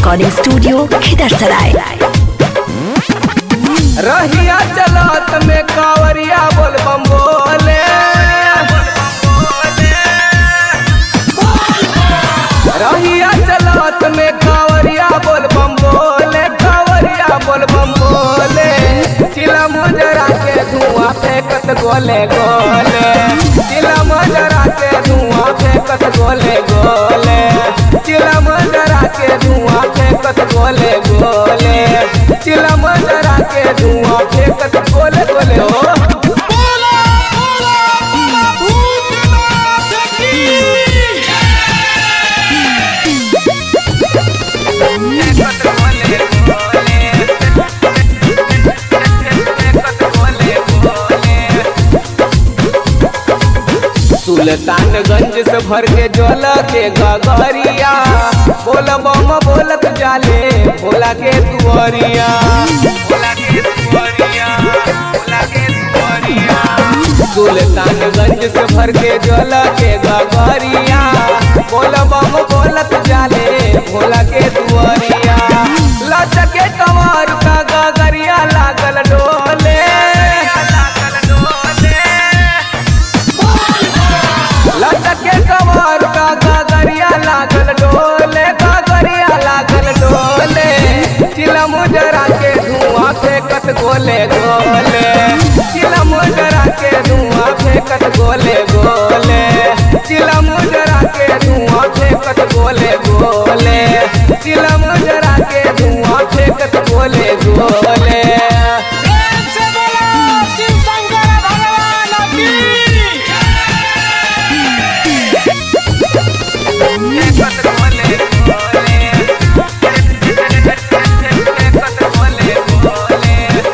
Recording studio खिदरसराय रहिया चलत में कावरिया बोल बम बोले रहिया चलत में कावरिया बोल बम बोले कावरिया बोल बम बोले चिला मुजरा के धुआं फेंकत गोले गोले चिला मुजरा के धुआं फेंकत गोले गोले चिला मुजरा के धुआं फेंकत गोले गोले चिला मुजरा के धुआं फेंकत गोले गोले हो बोला बोला बाबा भूतनाथ की सुल्तानगंज से भर के जल के गगरिया बोल बम बोलत जाले भोला के तुअरिया भोला के तुअरिया भोला के तुअरिया सुल्तानगंज से भर के जल के गगरिया बोल बम बोलत जाले भोला के तुअरिया लचके कमर का गगरिया लागल डोले लागल डोले लटके कमर का गगरिया लागल डोले गगरिया लागल डोले चिलम जरा के धुआं फेंकत गोले गोले चिलम जरा के धुआं फेंकत गोले गोले चिलम जरा के धुआं फेंकत गोले गोले चिलम जरा के धुआं फेंकत गोले गोले प्रेम से बोला शिव शंकर भगवान की फेंकत गोले फेंकत गोले गोले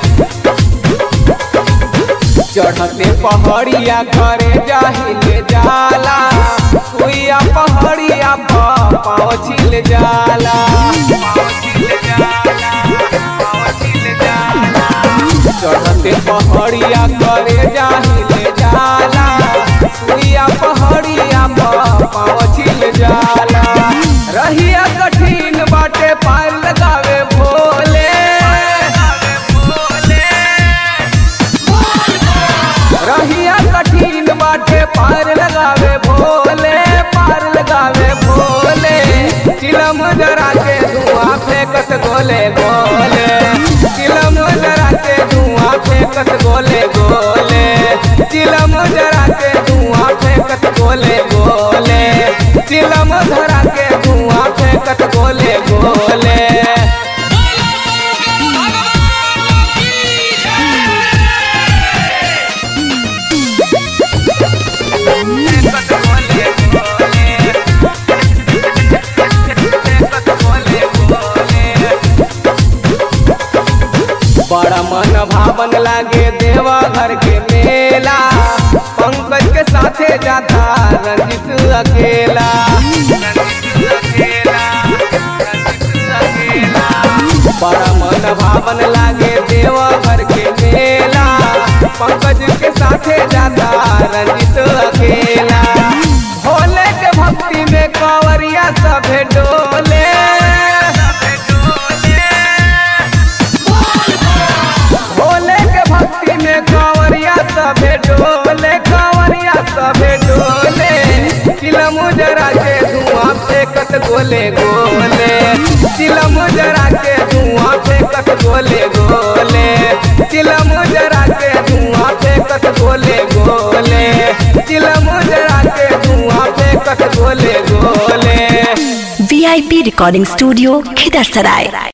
चढ़ते पहाड़िया करे जाहिले जाला सुइया पहाड़िया पर पाँव छिल जाला पाँव छिल जाला, पाँव छिल जाला। चढ़ते पहाड़िया करे जाहिले जाला सुइया पहाड़िया पर पाँव छिल जाला रहिया कठिन बाटे पार लगावे भोले रहिया कठिन बाटे पार लगावे भोले पार लगावे भोले चिलम जरा के धुआं फेंकत गोले गोले चिलम जरा के धुआं फेंकत गोले गोले चिलम जरा के धुआं फेंकत गोले गोले चिलम धरा के धुआं फेंकत गोले गोले बोला शंकर भगवान की बड़ा मन भावन लागे देवा घर के मेला पंकज के साथे जाता रंजित अकेला बड़ा मन भावन लागे देवा घर के मेला पंकज के साथे जाता रंजित अकेला भोले के भक्ति में कांवरिया सभे डोले भोले के भक्ति में कांवरिया सभे डोले कांवरिया सभे डोले चिलम जरा के धुआं फेंकत गोले गोले चिलम जरा के धुआं फेंकत गोले गोले चिलम जरा के धुआं फेंकत गोले गोले चिलम जरा के धुआं फेंकत गोले गोले वीआईपी रिकॉर्डिंग स्टूडियो खिदरसराय